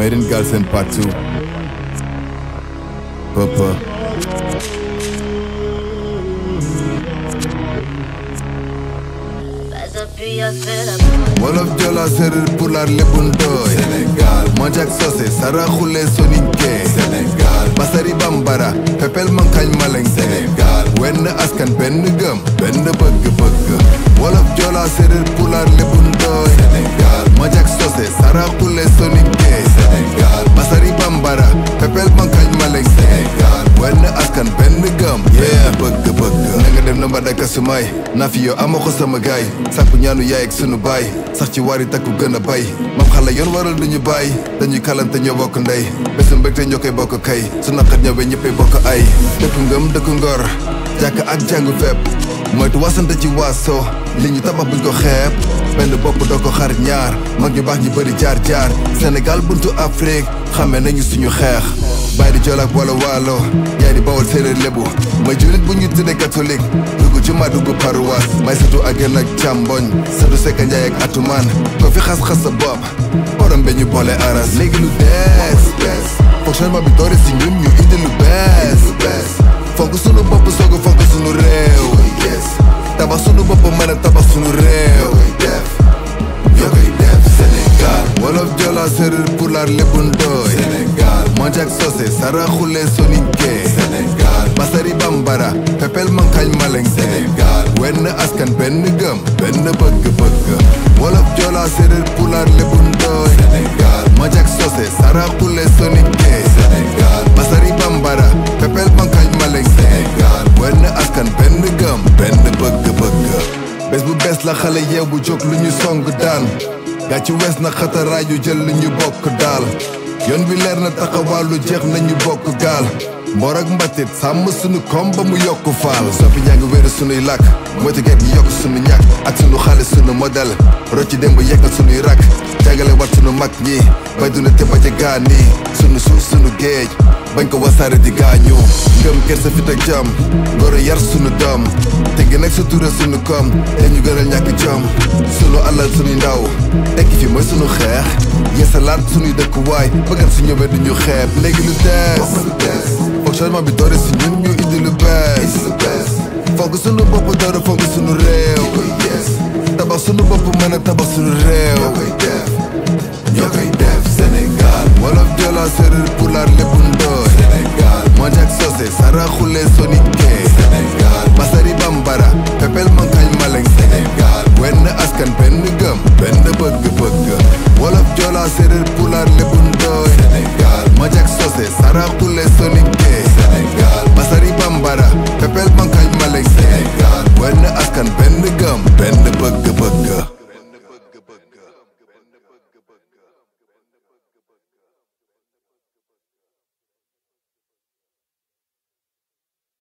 made in Galsen part 2 Papa wolof jola séeréer pulaar lébu ndooy Sénégal manjak sose saraxule soninke Sénégal basari bambara pepel mankañ maleng Sénégal wenn askan benn gëm benn bëgg-bëgg wolof jola séeréer pulaar lébu ndooy Sénégal manjak sose saraxule soninke Sénégal basari bambara pepel mankañ maleng Sénégal wenn askan benn gëm benn bëgg-bëgg na nga dem na mba daka sumay naa fi yow ama ko sama gaay sàkku ñaanu yaay ak sunu baay sax ci waari takku gën a bay mam xale yoon waral duñu bàyyi dañuy kalante ñoo bokk ndey bésu mbégte ñoo koy bokk kay su naqat ñëwee ñëppay bokk ay dëkku ngëm dëkku ngor jàkk ak jàngu fépp moytu wasante ci waaso li ñu tabax buñ ko xeeb benn bopp doo ko xar ñaar mag ñu baax ñu bëri jaar jaar Sénégal buntu Afrique xamee nañu suñu xeex bàyyi di joolaak wala waalo yaay di bawol séeréer lébu may julit bu ñu tuddee catholique dugg ci ma dugg paroisse may satu ak yéen ak càmboñ satu sekka njaay ak atumaan ko fi xas-xas sa bopp borom be ñu boole aras léegi lu bees fonctionnement bi doore si ñun ñu indi lu bees fonk sunu bopp soog a fonk sunu réew tabax sunu bopp mën a tabax sunu réew ñoo koy def Sénégal wolof jola séeréer pulaar lébu ndooy Sénégal manjak sose saraxule soninke Sénégal basari bambara pepel mankañ maleng Sénégal wenn askan benn gëm benn bëgg-bëgg wolof jola séeréer pulaar lébu ndooy Sénégal manjak sose saraxule soninke Sénégal basari bambara pepel mankañ maleng Sénégal wenn askan benn gëm benn bëgg-bëgg bés bu bees la xale yeew bu jóg lu ñu song daan gaa ci wees na xataraay yu jël lu ñu bokk daal yoon bi leer na taxawaalu jeex nañu bokk gaal mboor ak mbatit sàmm sunu kom ba mu yokk faal soppi ñaa ngi wéeru sunuy làkk moytu geet gi yokk sunu ñàkk ak sunu xaalis sunu modèle rocci démb yekkal sunuy rakk jàngale wat sunu mag ñi bay duna te baje gaa nii sunu suuf sunu géej bañ ko wasaare di gaañu ngëm kersa fit ak jom ngoro yar sunu doom te gi nag sutura sunu koom te ñu gënal ñàkk jom sunu alal sunuy ndaw tekki fi mooy sunu xeex yeesalaat sunuy dëkkuwaay bëggan su ñëwee duñu xeeb léegi lu dees fonctionnement bi doore si ñun ñu indi lu bees fonk sunu bopp doore fonk sunu réew tabax sunu bopp mën a tabax sunu réew ñoo koy def Sénégal wolof jola séeréer pulaar lébu ndooy Sénégal manjak sose saraxule soninke Sénégal basari bambara pepel mankañ maleng Sénégal wenn askan benn gëm benn bëgg-bëgg wolof jola séeréer pulaar lébu ndooy Sénégal manjak sose saraxule soninke